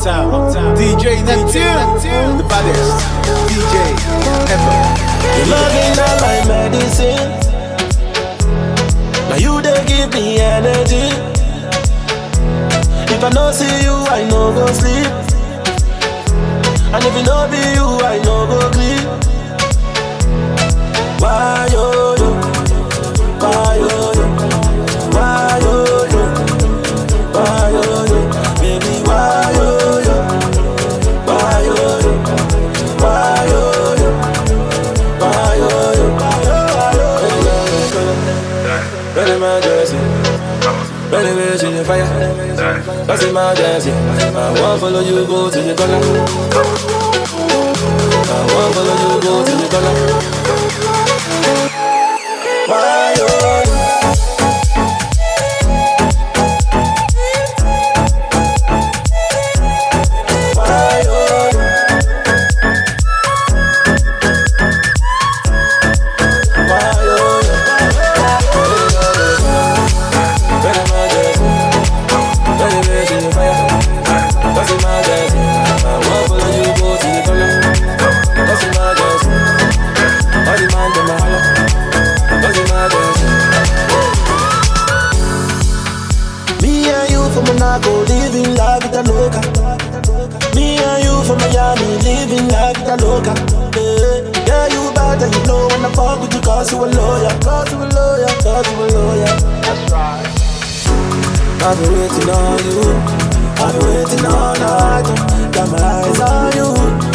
Uptown, Uptown. DJ Neptune, the baddest DJ ever. Your loving not like medicine. Now you they give me energy. If I no see you, I no go sleep. And if it no be you, I no go sleep. Why yo yo? Why yo yo? Why yo yo? Why yo yo? Baby, why yo yo? Why yo yo? Why yo yo? Why yo yo? Ready my jersey, ready bitch in your fire. That's in my jersey. I want follow you go to the corner. I want follow you go to the corner. Why yo yo? Why yo yo? Why yo yo? Ready my jersey, ready bitch in your fire. That's in my jersey. I want follow you go to the corner. That's in my jersey. All the man dem a holla. That's in my jersey. Me and you from Monaco, living la vida loca. Me and you from Miami, living la vida loca. Yeah, yeah you bad and you know when I fuck with you, cause you a lawyer, cause you a lawyer, cause you a lawyer. That's right. I've been waiting on you. I've been waiting all night. Got my eyes on you.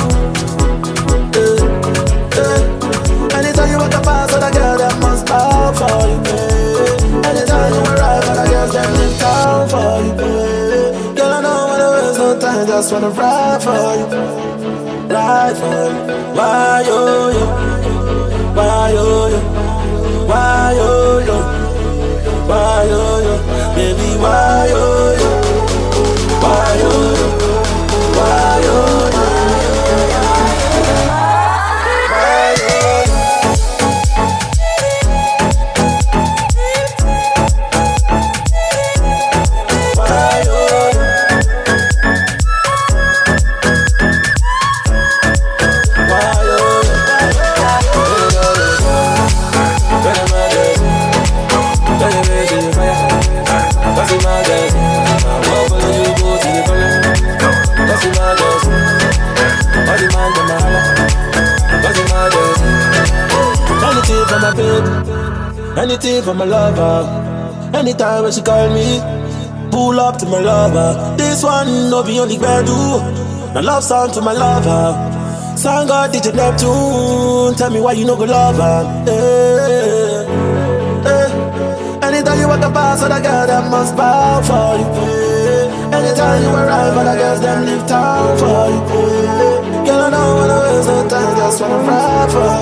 Eh, eh. Anytime you walk up past other girl, that must bow for you. Eh. Anytime you arrive, other girls that leave town for you. Eh. Girl, I don't wanna waste no time, just wanna ride for you, ride for you. Why yo yo? Why yo yo? Why yo yo? Why yo yo? Baby, why yo yo? Why yo yo? Why yo yo? Why yo yo? Why yo yo? Why yo yo? Better my jersey, better bitch in your fire. That's in my jersey. I want follow you go to the corner. That's in my jersey. All the man dem a holla. That's in my jersey. Anything for my baby, anything for my lover. Anytime when she call me, pull up to my lover. This one no be only do. My love song to my lover. Song God DJ Neptune. Tell me why you no go love her. Eh, eh. Anytime you walk up past other girl, that must bow for you. Eh. Anytime you arrive, other girls them leave town for you. Eh. Girl, I don't wanna waste no time, just wanna ride for